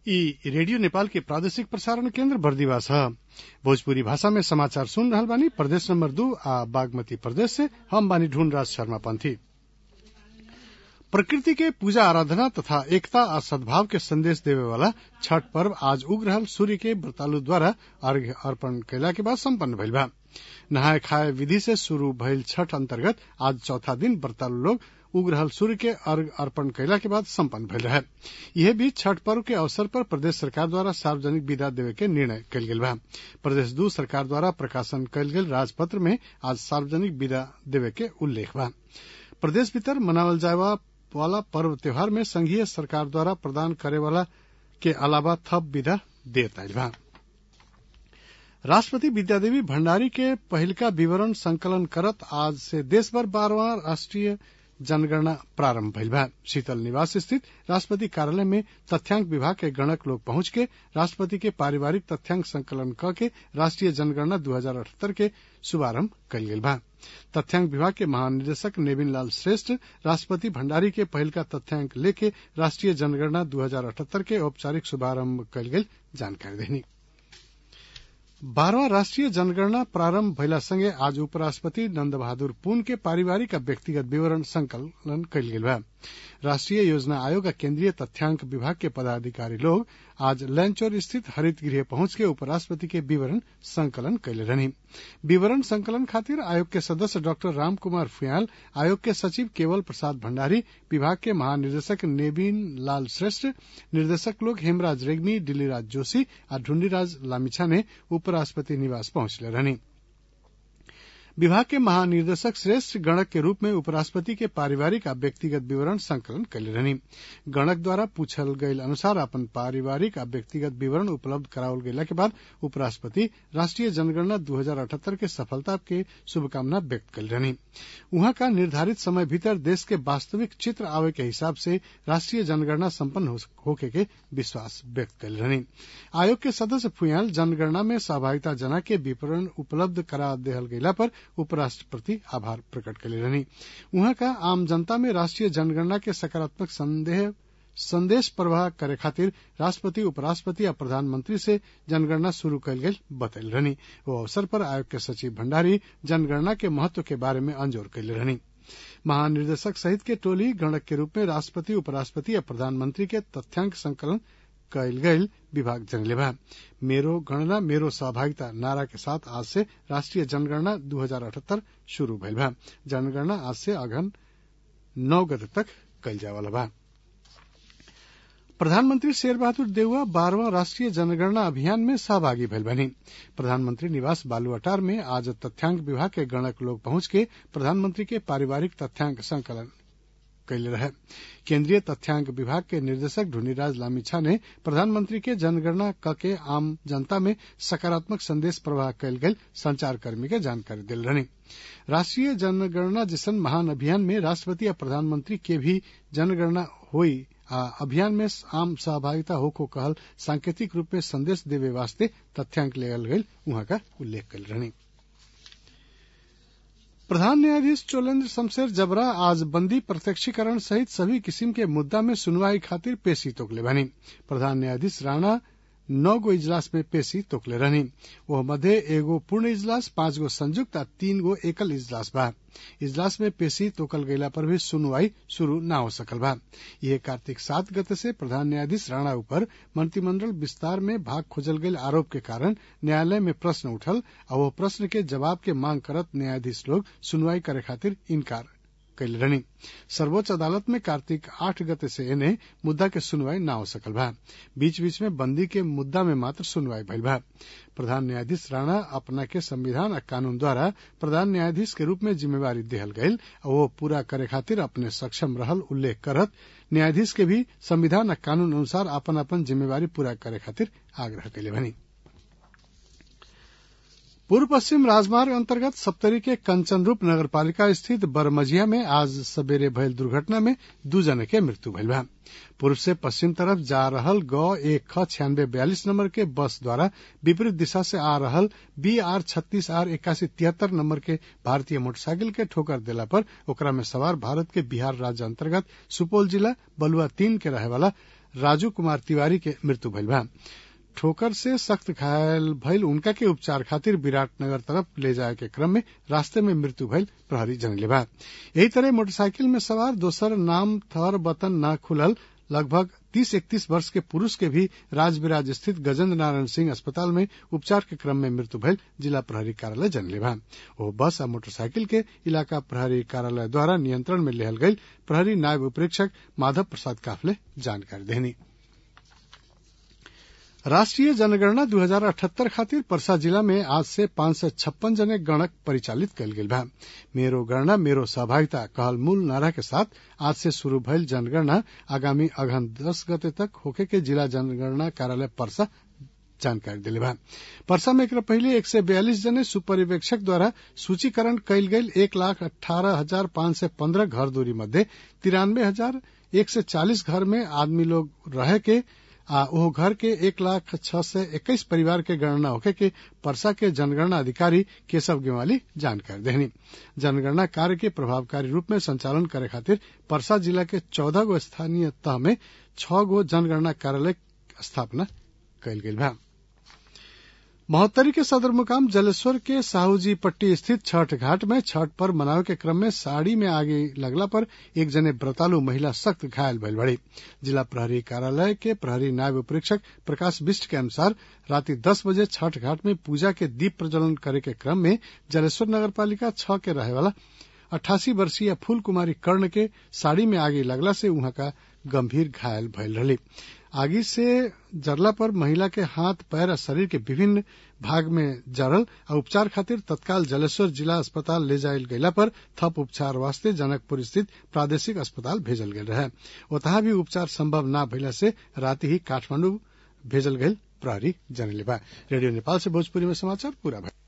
ई रेडियो नेपाल के प्रादेशिक प्रसारण केन्द्र बर्दिवा छ भोजपुरी भाषा में समाचार सुन रहल बानी प्रदेश नंबर दू आ बागमती प्रदेश से हम बानी ढूंढराज शर्मा पंथी प्रकृति के पूजा आराधना तथा एकता आ सद्भाव के संदेश देवे वाला छठ पर्व आज उग रहल सूर्य के व्रतालु द्वारा अर्घ्य अर्पण कैला के बाद सम्पन्न भइल बा नहाय खाय विधि से शुरू भइल छठ अंतर्गत आज चौथा दिन व्रतालु लोग उग रहल सूर्य के अर्घ अर्पण कैला के बाद सम्पन्न भइल रहे यह भी छठ पर्व के अवसर पर प्रदेश सरकार द्वारा सार्वजनिक विदा देवे के निर्णय कयल गेल बा प्रदेश दू सरकार द्वारा प्रकाशन कयल गेल राजपत्र में आज सार्वजनिक विदा देवे के उल्लेख बा प्रदेश भीतर मनावल जाए वाला पर्व त्योहार में संघीय सरकार द्वारा प्रदान करे वाला के अलावा थप विदा देत आयल बा राष्ट्रपति विद्यादेवी भण्डारी के पहिलका विवरण संकलन करत आज से देशभर बारहवा राष्ट्रीय जनगणना प्रारंभ भइल बा शीतल निवास स्थित राष्ट्रपति कार्यालय में तथ्यांक विभाग के गणक लोग पहुंच के राष्ट्रपति के पारिवारिक तथ्यांक संकलन क के राष्ट्रीय जनगणना दू हजार अठहत्तर के शुभारंभ कयल गेल बा तथ्यांक विभाग के महानिदेशक नेविन लाल श्रेष्ठ राष्ट्रपति भण्डारी के पहिल का तथ्यांक लेके राष्ट्रीय जनगणना दू हजार अठहत्तर के औपचारिक शुभारंभ कयल गेल जानकारी देनी बारहवा राष्ट्रीय जनगणना प्रारंभ भइला संगे आज उपराष्ट्रपति नंद बहादुर पुन के पारिवारिक आ व्यक्तिगत विवरण संकलन कयल गेल बा राष्ट्रीय योजना आयोग आ केंद्रीय तथ्यांक विभाग के पदाधिकारी लोग आज लैंचौर स्थित हरित गृह पहुंच के उपराष्ट्रपति के विवरण संकलन कैले रहनी विवरण संकलन खातिर आयोग के सदस्य डॉक्टर राम कुमार फुयाल आयोग के सचिव केवल प्रसाद भण्डारी विभाग के महानिदेशक नेबिन लाल श्रेष्ठ निर्देशक लोग हेमराज रेग्मी दिल्लीराज जोशी आ ढूंढीराज लामिछा ने उपराष्ट्रपति निवास पहुंचले रहनी विभाग के महानिदेशक श्रेष्ठ गणक के रूप में उपराष्ट्रपति के पारिवारिक आ व्यक्तिगत विवरण संकलन कैले रहनी गणक द्वारा पूछल गयल अनुसार अपन पारिवारिक आ व्यक्तिगत विवरण उपलब्ध करावल गेला के बाद उपराष्ट्रपति राष्ट्रीय जनगणना दू हजार अठहत्तर के सफलता के शुभकामना व्यक्त कल रहनी वहां का निर्धारित समय भीतर देश के वास्तविक चित्र आवे के हिसाब से राष्ट्रीय जनगणना सम्पन्न होके के विश्वास व्यक्त कल रहनी आयोग के सदस्य फुयाल जनगणना में सहभागिता जना के विवरण उपलब्ध करा देहल गयला पर उपराष्ट्रपति आभार प्रकट कैले रहनी उहाँ का आम जनता में राष्ट्रीय जनगणना के सकारात्मक संदेह संदेश प्रवाह करे खातिर राष्ट्रपति उपराष्ट्रपति आ प्रधानमंत्री से जनगणना शुरू कयल गेल बतैल रहनी वो अवसर पर आयोग के सचिव भण्डारी जनगणना के महत्व के बारे में अंजोर कैले रहनी महानिदेशक सहित के टोली गणक के रूप में राष्ट्रपति उपराष्ट्रपति या प्रधानमंत्री के तथ्यांक संकलन कयल गयल विभाग जनले बा मेरो गणना मेरो सहभागिता नारा के साथ आज से राष्ट्रीय जनगणना दू हजार अठहत्तर शुरू भइल बा जनगणना आज से अगहन नौ गते तक कयल जावला बा प्रधानमंत्री शेर बहादुर देउवा बारहवा राष्ट्रीय जनगणना अभियान में सहभागी भइल बनी प्रधानमंत्री निवास बालुआटार में आज तथ्यांक विभाग के गणक लोग पहुंच के प्रधानमंत्री के पारिवारिक तथ्यांक संकलन कैले रहे केंद्रीय तथ्यांक विभाग के निदेशक ढूंढीराज लामिछा ने प्रधानमंत्री के जनगणना क के आम जनता में सकारात्मक संदेश प्रवाह कैल गेल संचारकर्मी के जानकारी दिल रहनी राष्ट्रीय जनगणना जैसन महान अभियान में राष्ट्रपति या प्रधानमंत्री के भी जनगणना हुई आ अभियान में आम सहभागिता होको कहल सांकेतिक रूप में संदेश देवे वास्ते तथ्यांक लेल गई वहां का उल्लेख कल रहनी प्रधान न्यायाधीश चोलेन्द्र शमशेर जबरा आज बंदी प्रत्यक्षीकरण सहित सभी किस्म के मुद्दा में सुनवाई खातिर पेशी तोकले बनी प्रधान न्यायाधीश राणा नौ गो इजलास में पेशी तोकले रहनी वह मध्य एगो पूर्ण इजलास पांच गो संयुक्त आ तीन गो एकल इजलास बा इजलास में पेशी तोकल गयला पर भी सुनवाई शुरू न हो सकल बा यह कार्तिक सात गते से प्रधान न्यायाधीश राणा ऊपर मंत्रिमंडल विस्तार में भाग खोजल गयल आरोप के कारण न्यायालय में प्रश्न उठल और वह प्रश्न के जवाब के मांग करत न्यायाधीश लोग सुनवाई करे खातिर इनकार कैल रहनी सर्वोच्च अदालत में कार्तिक आठ गते से एने मुद्दा के सुनवाई न हो सकल बा बीच बीच में बंदी के मुद्दा में मात्र सुनवाई भइल बा प्रधान न्यायाधीश राणा अपना के संविधान आ कानून द्वारा प्रधान न्यायाधीश के रूप में जिम्मेवारी देहल गयल और वो पूरा करे खातिर अपने सक्षम रहल उल्लेख करत न्यायाधीश के भी संविधान आ कानून अनुसार अपन अपन जिम्मेवारी पूरा करे खातिर आग्रह कैले बनी पूर्व पश्चिम राजमार्ग अंतर्गत सप्तरी के कंचनरूप नगरपालिका स्थित बरमजिया में आज सवेरे भयल दुर्घटना में दू जने के मृत्यु भइल बा पूर्व से पश्चिम तरफ जा रहल ग एक ख छियानबे बयालीस नंबर के बस द्वारा विपरीत दिशा से आ रहल बी आर छत्तीस आर इक्यासी तिहत्तर नंबर के भारतीय मोटरसाइकिल के ठोकर देला पर ओकरा में सवार भारत के बिहार राज्य अंतर्गत सुपौल जिला बलुआ तीन के रहे वाला राजू कुमार तिवारी के मृत्यु भइल बा ठोकर से सख्त घायल भइल उनका के उपचार खातिर विराटनगर तरफ ले जाए के क्रम में रास्ते में मृत्यु भइल प्रहरी जनले बा यही तरह मोटरसाइकिल में सवार दोसर नाम थर बतन न खुलल लगभग तीस इकतीस वर्ष के पुरुष के भी राजबिराज स्थित गजेंद्र नारायण सिंह अस्पताल में उपचार के क्रम में मृत्यु भइल जिला प्रहरी कार्यालय जनले बा ओ बस आ मोटरसाइकिल के इलाका प्रहरी कार्यालय द्वारा नियंत्रण में लेहल गई प्रहरी नायब उपरीक्षक माधव प्रसाद काफले जानकारी देनी राष्ट्रीय जनगणना 2078 खातिर परसा जिला में आज से पांच सय छप्पन जने गणक परिचालित कयल गेल बा मेरो गणना मेरो सहभागिता कहल मूल नारा के साथ आज से शुरू भइल जनगणना आगामी अगहन दस गते तक होखे के जिला जनगणना कार्यालय परसा जानकारी दिले बा परसा में एकरा पहले एक सय बयालीस जने सुपरिवेक्षक द्वारा सूचीकरण कयल गेल एक लाख अठारह हजार पांच सय पन्द्रह घर दूरी मध्य तिरानवे हजार एक सय चालीस घर में आदमी लोग रहे के आ ओहो घर के एक लाख छह सय इक्कीस परिवार के गणना होखे के परसा के जनगणना अधिकारी केशव गेवाली जानकारी देहनी जनगणना कार्य के प्रभावकारी रूप में संचालन करे खातिर परसा जिला के चौदह गो स्थानीय तह में छह गो जनगणना कार्यालय स्थापना कयल गेल बा महोत्तरी के सदर मुकाम जलेश्वर के साहूजी पट्टी स्थित छठ घाट में छठ पर्व मनावे के क्रम में साड़ी में आगे लगला पर एक जने व्रतालु महिला सख्त घायल भइल बड़ी जिला प्रहरी कार्यालय के प्रहरी नायब उपरीक्षक प्रकाश बिष्ट के अनुसार राति दस बजे छठ घाट में पूजा के दीप प्रज्वलन करे के क्रम में जलेश्वर नगर पालिका छह के रहे वाला अट्ठासी वर्षीय फूल कुमारी कर्ण के साड़ी में आगे लगला से वहां का गंभीर घायल भइल रही आगी से जरला पर महिला के हाथ पैर और शरीर के विभिन्न भाग में जरल और उपचार खातिर तत्काल जलेश्वर जिला अस्पताल ले जायल गयला पर थप उपचार वास्ते जनकपुर स्थित प्रादेशिक अस्पताल भेजल गेल रहे ओतहा भी उपचार संभव न भइला से राति ही काठमांडू भेजल गयल प्रहरी जनले बा रेडियो नेपाल से भोजपुरी में समाचार पूरा भइल